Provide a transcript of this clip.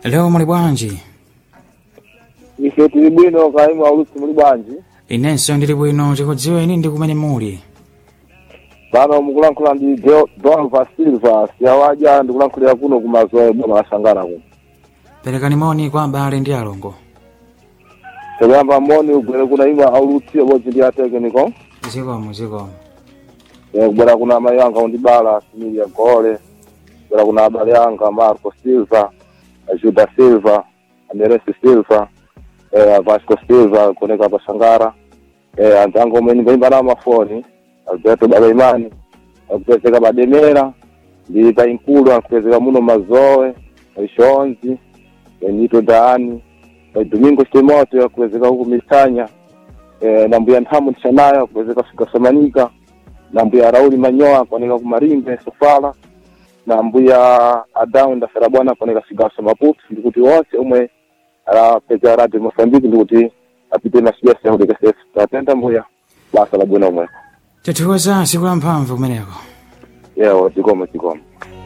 lero muli bwanji ife tili bwino kaimu aulusi muli bwanji inenso ndili bwino tikudziweni ndi kumene muli pano mukulankhula ndi Jo- Donva Silva siyawaja ndikulankhulira kuno kumazoe boma la Sangara kuno perekani moni kwa abale ndi alongo tekuyamba moni ugwere kuna imwe aulusi obodzi ndi atekeniko zikomo zikomo kubwera kuna amayi anga undibala Similia Gole kubwera kuna abale anga Marco Silva Juda Silva Ameresi Silva eh, Vasco Silva kuoneka pa Sangara eh, anzangu omwe ndimbayimba nawo mafoni Alberto Balaimani akupezeka Bademera ndi painkulu akupezeka muno Mazoe Ishonzi Benito Daani eh, Domingo Timote akupezeka huku Misanya eh, na mbuya Nthamu Tishanayo akupezeka fika Samanika na mbuya Rauli Manyoa kuoneka kumarimbe Sofala na mbuya Adamu ndafera bwana kuoneka Sigaso Maputo ndikuti wonse omwe alapeza radio Mozambique ndikuti apite na SBS ya hudika sefu tatenda mbuya basa la bwino omwe tithokoza siku la mphamvu kumeneko yewo chikomo chikomo